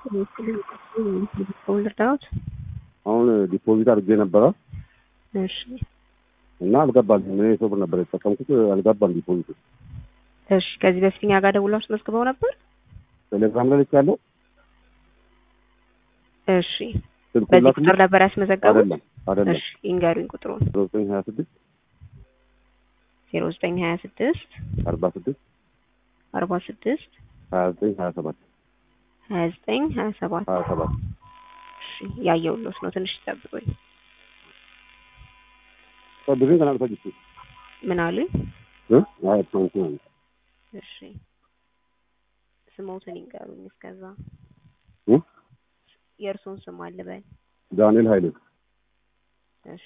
ልርዳዎት? አሁን ዲፖዚት አድርጌ ነበረ እሺ እና አልገባልኝም። እኔ ሰው ብር ነበር የተጠቀምኩት አልገባም ዲፖዚቱ። እሺ ከዚህ በፊት እኛ ጋር ደውለው አስመዝግበው ነበር? ቴሌግራም ላይ ልኬያለሁ። እሺ ስልኩን በዚህ ላክልኝ። ቁጥር ነበር ያስመዘገቡት? አይደለም አይደለም እሺ ይንገሩኝ ቁጥሩን። ዘጠኝ ሀያ ስድስት ዜሮ ዘጠኝ ሀያ ስድስት አርባ ስድስት አርባ ስድስት ሀያ ዘጠኝ ሀያ ሰባት ሀያ ዘጠኝ ሀያ ሰባት ሀያ ሰባት እሺ ያየሁሎት ነው። ትንሽ ይጠብቁኝ። ጠብቅኝ ከናል ፈጅቼ ምን አሉኝ? አይ ታንኪ ነው እሺ ስሞትን ይንገሩኝ። እስከዛ እ? የእርሶን ስም አልበል። ዳንኤል ኃይሌ እሺ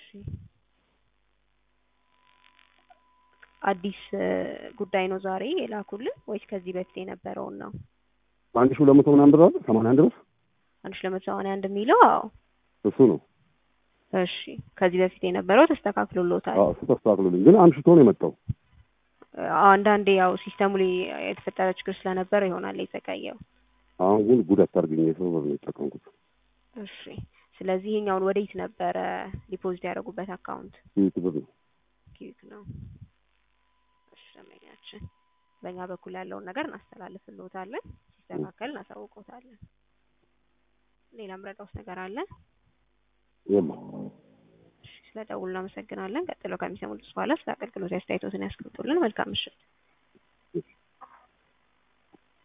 አዲስ እ, ጉዳይ ነው ዛሬ የላኩልን ወይስ ከዚህ በፊት የነበረውን ነው? አንድ ሺህ ሁለት መቶ ምናምን ብር አለ ሰማንያ አንድ ብር አንድ ሺህ ለመቶ ሰማንያ አንድ የሚለው አዎ። እሱ ነው። እሺ ከዚህ በፊት የነበረው ተስተካክሎሎታል። አዎ እሱ ተስተካክሎልኝ ግን አምሽቶ ነው የመጣው። አዎ፣ አንዳንዴ ያው ሲስተሙ ላይ የተፈጠረ ችግር ስለነበረ ይሆናል የተቀየው። አሁን ግን ጉድ አታርግኝ የሰው ብር ነው የተጠቀምኩት። እሺ ስለዚህ ይሄኛውን ወዴት ነበረ ዲፖዚት ያደረጉበት አካውንት? ይህ ብር ነው። ኪዊክ ነው። እሺ ደንበኛችን፣ በእኛ በኩል ያለውን ነገር እናስተላልፍልዎታለን። ሲስተካከል እናሳውቅዎታለን። ሌላ ምረዳውስ ነገር አለ? የለም እሺ ስለደውሉ እናመሰግናለን። ቀጥለው ከሚሰሙት በኋላ ስለ አገልግሎት አስተያየቶትን ያስቀምጡልን። መልካም ምሽት።